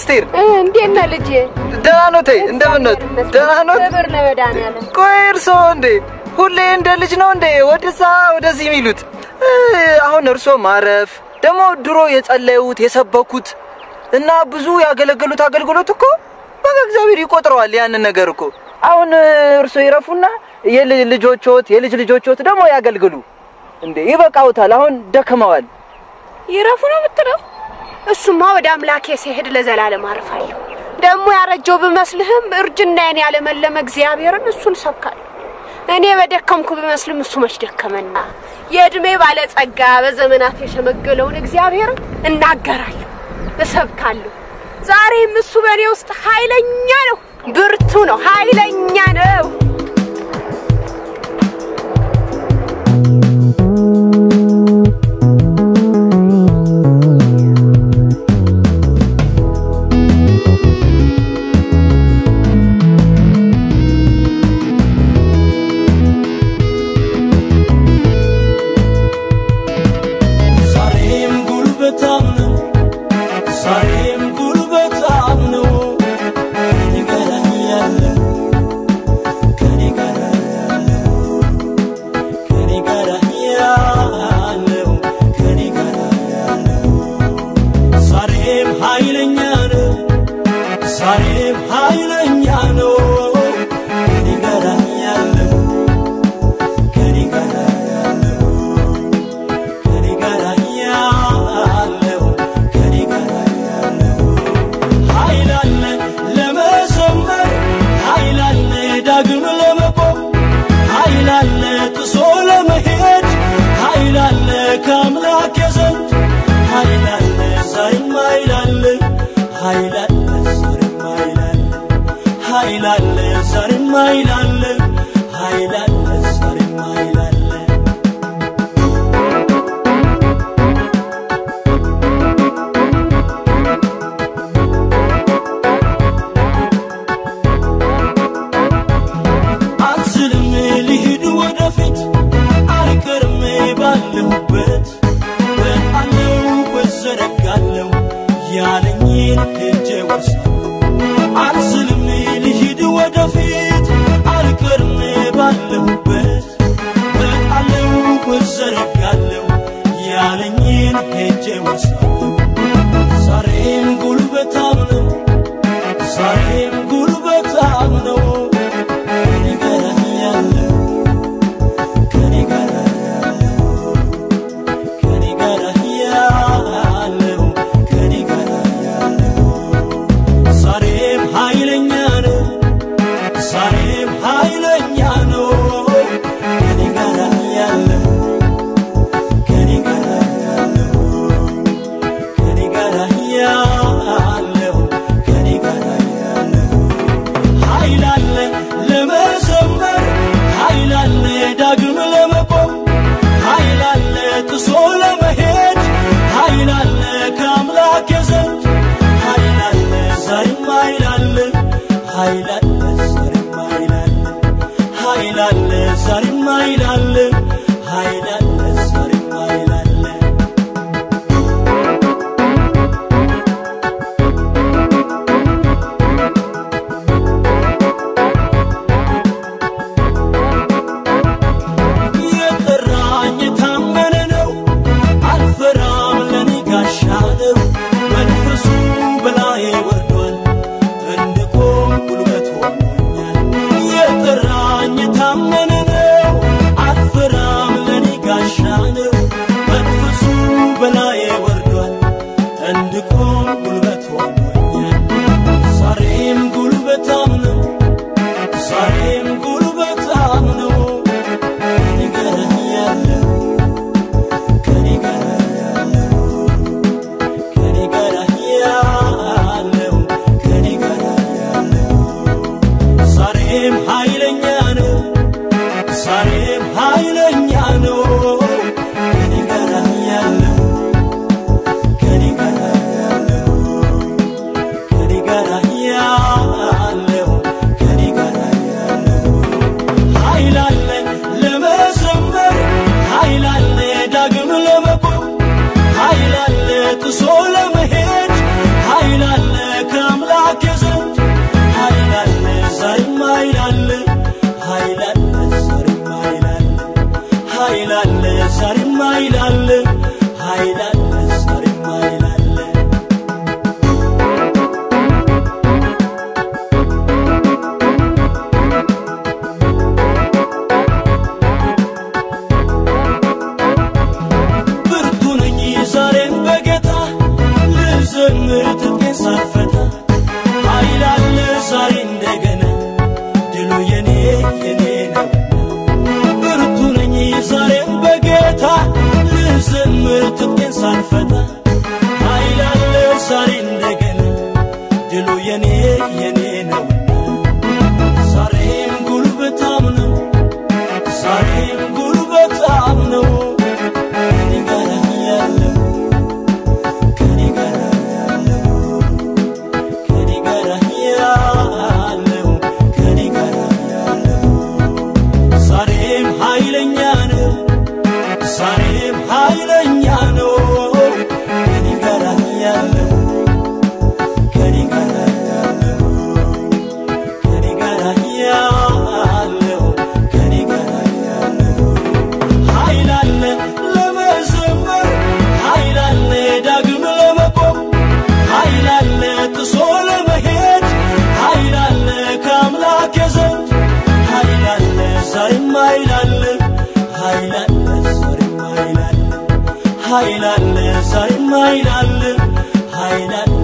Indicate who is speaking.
Speaker 1: አስቴር
Speaker 2: እንዴት ነህ ልጄ?
Speaker 1: ደህና ኖት? እንደምን ኖት? ደህና ኖት?
Speaker 2: ክብር ለመድኃኒዓለም።
Speaker 1: ቆይ እርስዎ እንዴ ሁሌ እንደ ልጅ ነው እንዴ ወደዛ ወደዚህ የሚሉት? እ፣ አሁን እርስዎ ማረፍ ደግሞ ድሮ የጸለዩት የሰበኩት እና ብዙ ያገለገሉት አገልግሎት እኮ በቃ እግዚአብሔር ይቆጥረዋል ያንን ነገር እኮ። አሁን እ፣ እርስዎ ይረፉና የልጅ ልጆችዎት የልጅ ልጆችዎት ደግሞ ያገልግሉ እንዴ። ይበቃውታል። አሁን ደክመዋል።
Speaker 2: ይረፉ ነው የምትለው? እሱማ ወደ አምላኬ ሲሄድ ለዘላለም አርፋለሁ። ደግሞ ያረጀው ብመስልህም እርጅናዬን ያለመለመ እግዚአብሔርን እሱን ሰብካለሁ። እኔ በደከምኩ ብመስልም እሱ መች ደከመና የዕድሜ ባለጸጋ በዘመናት የሸመገለውን እግዚአብሔርን እናገራለሁ፣ እሰብካለሁ። ዛሬም እሱ በእኔ ውስጥ ኃይለኛ ነው፣ ብርቱ ነው፣ ኃይለኛ ነው።
Speaker 3: ዛሬም ጉልበታም ነው፣ ዛሬም ጉልበታም ነው። ከኔ ጋር ያለው ከኔ ጋር ያለው ከኔ ጋር ያለው ከኔ ጋር ያለው ዛሬም ኃይለኛ ነው፣ ዛሬም ኃይለኛ ነው። ከኔ ጋር ያለው ከኔ ጋር ያለው ከኔ ጋር ያለው ከኔ ጋር ያለው ኃይል አለ ለመዘመር ኃይል አለ ዳግም ለመቆም ኃይል አለ ጥሶ ለመሄድ ኃይል አለ ከአምላክ ዘንድ ኃይል አለ ዛሬም ኃይል አለ ኃይል አለ ዛሬም ኃይል አለ ኃይል አለ ዛሬም ኃይል አለ ኃይል አለ ዛሬም ኃይል አለ አልችልም ልሂድ ወደፊት አልቀርም ባለሁበት በቃለው በዘረጋለው ያለኝን ሄጄ ወርሳለሁ አልችልም ልሂድ ወደፊት አልቀርም ባለሁበት በቃለው በዘረጋለው ያለኝን ሄጄ ወርሳለሁ ዛሬም ጉልበታም ነው ዛሬም ጉልበታም ነው ከኔ ጋር ያለው ከኔ ጋር ያለው ከኔ ጋር ያለው ከኔ ጋር ያለው ዛሬም ኃይለኛ ነው ዛሬም ኃይለኛ ነው ከኔ ጋር ያለው ከኔ ጋር ያለው ከኔ ጋር ያለው ከኔ ጋር ያለው ኃይል አለ ለመዘመር ኃይል አለ ዳግም ለመቆም ኃይል አለ ጥሶ ለመሄድ ኃይል አለ ከአምላክ ዘንድ ኃይል አለ ዛሬም ኃይል አለ ኃይል አለ ዛሬም ኃይል አለ ኃይል አለ ዛሬም ኃይል አለ ኃይል አለ ዛሬም ኃይል አለ የጠራኝ የታመነ ነው፣ አልፈራም ለኔ ጋሻ ነው። መንፈሱ በላዬ ወርዷል፣ እንድቆም ጉልበት ሆኖኛል። የጠራኝ የታመነ ነው፣ አልፈራም ለኔ ጋሻ ነው። መንፈሱ በላዬ ወርዷል፣ እንድቆም ጉልበት ሆኖኛል። ዛሬም ጉልበታም ነው፣ ዛሬም ጉልበታም ነው። ከኔ ጋር ያለው ከኔ ጋር ያለው ከኔ ጋር ያለው ከኔ ጋር ያለው ዛሬም ኃይለኛ ነው ኃይል አለ ኃይል አለ ዛሬም ኃይል አለ ብርቱ ነኝ ዛሬም በጌታ ልዘምር ትጥቄን ሳልፈታ ኃይል አለ ዛሬ እንደገና ድሉ የኔ የኔ ነው ብርቱ ነኝ ዛሬም በጌታ ልዘምር ትጥቄን ሳልፈታ ኃይል አለ ዛሬ እንደገና ድሉ የኔ የኔ ነው ዛሬም ጉልበታም ነው ዛሬም ጉልበታም ነው ከኔ ጋር ያለው ከኔ ጋር ያለው ከኔ ጋር ያለው ከኔ ጋር ያለው ዛሬም ኃይለኛ ነው ዛሬም ኃይለኛ ነው ከኔ ጋር ያለው ከኔ ጋር ያለው ከኔ ጋር ያለው ከኔ ጋር ያለው ኃይል አለ ለመዘመር ኃይል አለ ዳግም ለመቆም ኃይል አለ ጥሶ ለመሄድ ኃይል አለ ከአምላክ ዘንድ ኃይል አለ ዛሬም ኃይል አለ ኃይል አለ ዛሬም ኃይል አለ ኃይል አለ ዛሬም ኃይል አለ ኃይል አለ